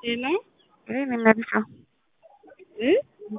ሄሎ ይሄን የሚያድሰው እ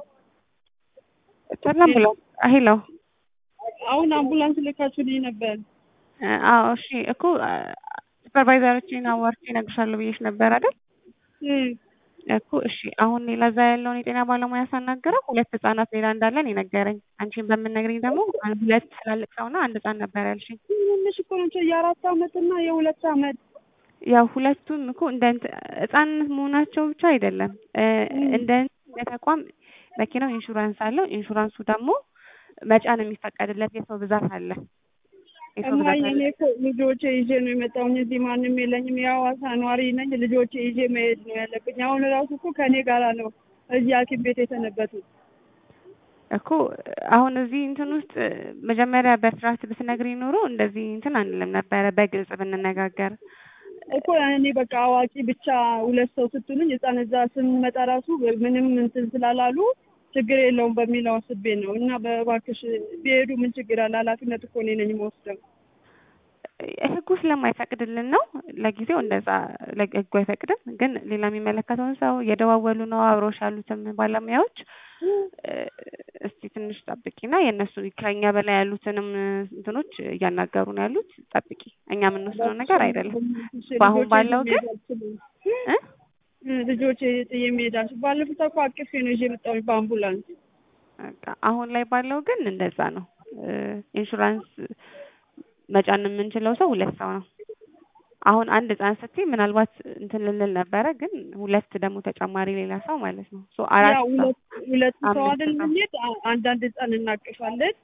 አምቡላንስ ሄሎ አሁን አምቡላንስ ልካችሁልኝ ነበር። አዎ እሺ እኮ ሱፐርቫይዘሮችን አዋርቼ እነግርሻለሁ ብዬሽ ነበር አይደል? እም እኮ እሺ አሁን እኔ ለዛ ያለውን የጤና ባለሙያ ሳናገረው ሁለት ህጻናት ሌላ እንዳለን የነገረኝ። አንቺን በምነግሪኝ ደግሞ አንድ ሁለት ትላልቅ ሰውና አንድ ህጻን ነበር ያልሽኝ። ትንሽ እኮ ናቸው የአራት አመት እና የሁለት አመት ያው ሁለቱም እኮ እንደ እንት- ህጻንነት መሆናቸው ብቻ አይደለም እ እንደ እንደ ተቋም መኪናው ኢንሹራንስ አለው። ኢንሹራንሱ ደግሞ መጫን የሚፈቀድለት የሰው ብዛት አለ። የሰው ብዛት እማዬ አለ። እኔ እኮ ልጆቼ ይዤ ነው የመጣሁኝ። እዚህ ማንም የለኝም። የሐዋሳ ነዋሪ ነኝ። ልጆቼ ይዤ መሄድ ነው ያለብኝ። አሁን ራሱ እኮ ከእኔ ጋራ ነው እዚህ ሐኪም ቤት የሰነበቱት። እኮ አሁን እዚህ እንትን ውስጥ መጀመሪያ በስርዓት ብትነግሪ ኖሮ እንደዚህ እንትን አንልም ነበረ። በግልጽ ብንነጋገር እኮ እኔ በቃ አዋቂ ብቻ ሁለት ሰው ስትሉኝ ህፃን እዛ ስንመጣ ራሱ ምንም እንትን ስላላሉ ችግር የለውም በሚለው አስቤ ነው እና በእባክሽ ቢሄዱ ምን ችግር አለ? ኃላፊነት እኮ እኔ ነኝ የምወስደው። ህጉ ስለማይፈቅድልን ነው ለጊዜው እንደዛ ለ- ህጉ አይፈቅድም። ግን ሌላ የሚመለከተውን ሰው እየደዋወሉ ነው አብሮሽ ያሉትም ባለሙያዎች እ እስቲ ትንሽ ጠብቂና የእነሱ ከኛ በላይ ያሉትንም እንትኖች እያናገሩ ነው ያሉት። ጠብቂ፣ እኛ የምንወስነው ነገር አይደለም። በአሁን ባለው ግን እ ልጆቼ ጥዬ መሄድ አልችልም። ባለፉት እኮ አቅፌ ነው ይዤ የመጣሁኝ በአምቡላንስ። በቃ አሁን ላይ ባለው ግን እንደዛ ነው። እ ኢንሹራንስ መጫን የምንችለው ሰው ሁለት ሰው ነው። አሁን አንድ ህጻን ስትይ ምናልባት እንትን ልንል ነበረ፣ ግን ሁለት ደግሞ ተጨማሪ ሌላ ሰው ማለት ነው። ሶ አራት ያው ሰው ሁለት ሁለት ሰው አምስት አይደል ሰው። የምንሄድ አ- አንዳንድ ህፃን እናቅፋለን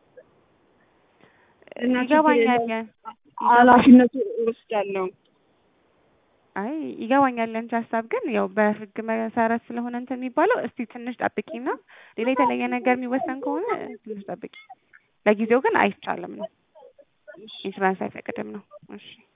እና ይገባኛል። ኃላፊነቱ እወስዳለሁ። አይ ይገባኛል ያንቺ ሀሳብ፣ ግን ያው በህግ መሰረት ስለሆነ እንትን የሚባለው እስቲ ትንሽ ጠብቂና ሌላ የተለየ ነገር የሚወሰን ከሆነ ትንሽ ጠብቂ። ለጊዜው ግን አይቻልም ነው፣ ኢንሹራንስ አይፈቅድም ነው። እሺ